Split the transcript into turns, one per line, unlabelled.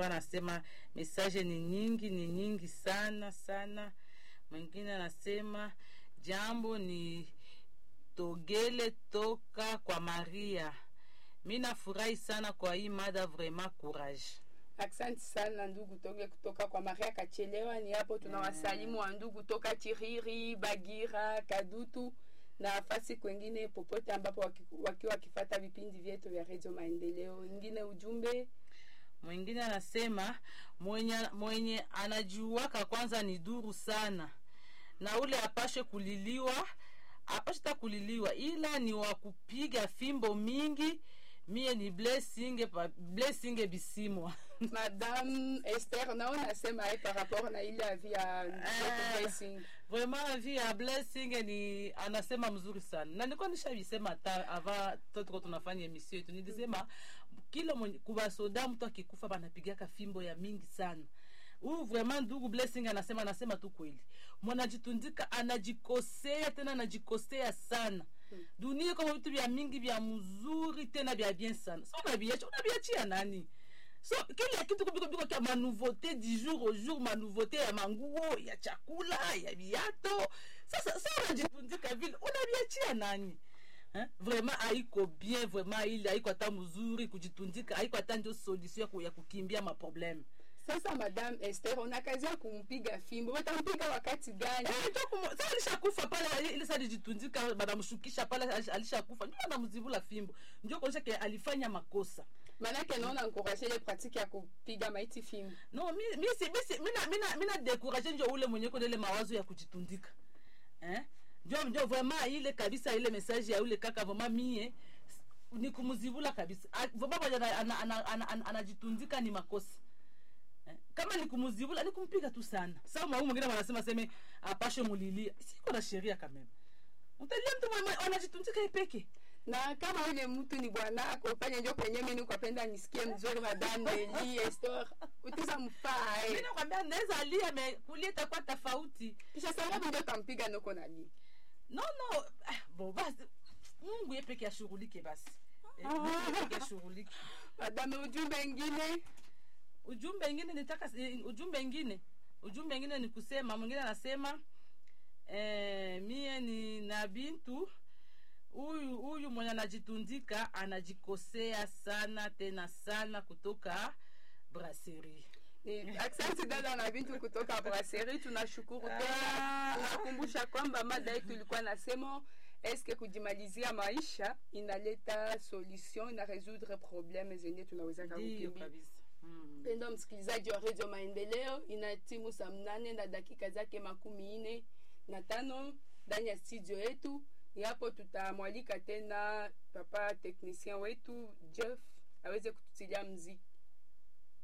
ndio anasema mesaje ni nyingi ni nyingi sana sana mwingine anasema jambo ni togele toka kwa maria mi nafurahi sana kwa hii mada vraiment courage
Asante sana ndugu toge kutoka kwa Maria Kachelewa. Ni hapo tunawasalimu wa ndugu toka Chiriri, Bagira, Kadutu na nafasi kwengine popote ambapo waki- wakiwa wakifata vipindi vyetu vya Radio Maendeleo. Ingine ujumbe
mwingine anasema mwenye, mwenye anajuaka kwanza ni duru sana na ule apashe kuliliwa apashe ta kuliliwa ila ni wa kupiga fimbo mingi mie ni blessing pa- blessing bisimwa
Madame Esther nao nasema ye par rapport na ile avi ya ndugu Blessing.
vraiment vi ya blessing ni anasema mzuri sana na nilikuwa nishavisema ta ava tuko tunafanya emission yetu nilisema kila mwenye kubasoda mtu akikufa banapigaka fimbo ya mingi sana huyu vraiment ndugu blessing anasema anasema tu kweli mwanajitundika anajikosea tena anajikosea sana dunia kama vitu vya mingi vya mzuri tena vya bien sana so unaviacha unaviachia nani so kila kitu kubiko biko kia manouveauté du jour au jour manouveauté ya manguo ya chakula ya viato sasa sa unajipundika vile unaviachia nani Hein? vraiment haiko bien vraiment ile haiko hata mzuri kujitundika haiko hata ndio solution ya ku- ya kukimbia maprobleme
Sasa Madame Esther una kazi ya kumpiga fimbo. Watampiga wakati gani?
sa alishakufa pale ile sa alijitundika banamshukisha pale alish- alishakufa ndio anamzivula fimbo ndio kuonyesha ke alifanya makosa
Manake naona encourager ile pratique ya kupiga maiti fimbo.
no mi mi si mi si mina mina mina décourager ndio ule mwenye kuna ile mawazo ya kujitundika eh ndio ndio vraiment ile kabisa ile message ya ule kaka vraiment mie s- ni kumzivula kabisa Ah, vraiment mwenye ana- ana- ana- ana- ana- anajitundika ni makosa Eh, kama ni kumzivula ni kumpiga tu sana sasa mwa mwingine wanasema seme apashe mulilia siko na sheria kameme utalia mtu mwenye anajitundika ipeke
na kama ule mtu ni bwanako pale njo kwenye mimi nikapenda nisikie mzuri madame Eli Esther utisa mfaa
mimi
eh.
nakwambia naweza lia me kulia itakuwa tofauti
kisha sababu ndio tampiga noko nani
no no ah, bo basi mungu ye peke ashughulike basi Eh, Mungu ye peke ashughulike
madame ujumbe ingine
ujumbe ingine nitaka eh, ujumbe ingine ujumbe ingine ni kusema mwingine anasema eh, mie ni na bintu huyu huyu mwenye anajitundika anajikosea sana tena sana kutoka brasserie
Ni- Asante dada na bintu kutoka brasserie, tunashukuru tena.
Ah.
Tunakumbusha kwamba mada yetu ilikuwa nasema eske kujimalizia maisha inaleta solution ina résoudre problème zenye tunaweza
ndiyo
kukimbia.
kabisa mm.
Mpendo msikilizaji wa redio Maendeleo, ina timu saa mnane na dakika zake makumi nne na tano ndani ya studio yetu. Ni hapo tutamwalika tena papa technicien wetu Jeff aweze kututilia mziki.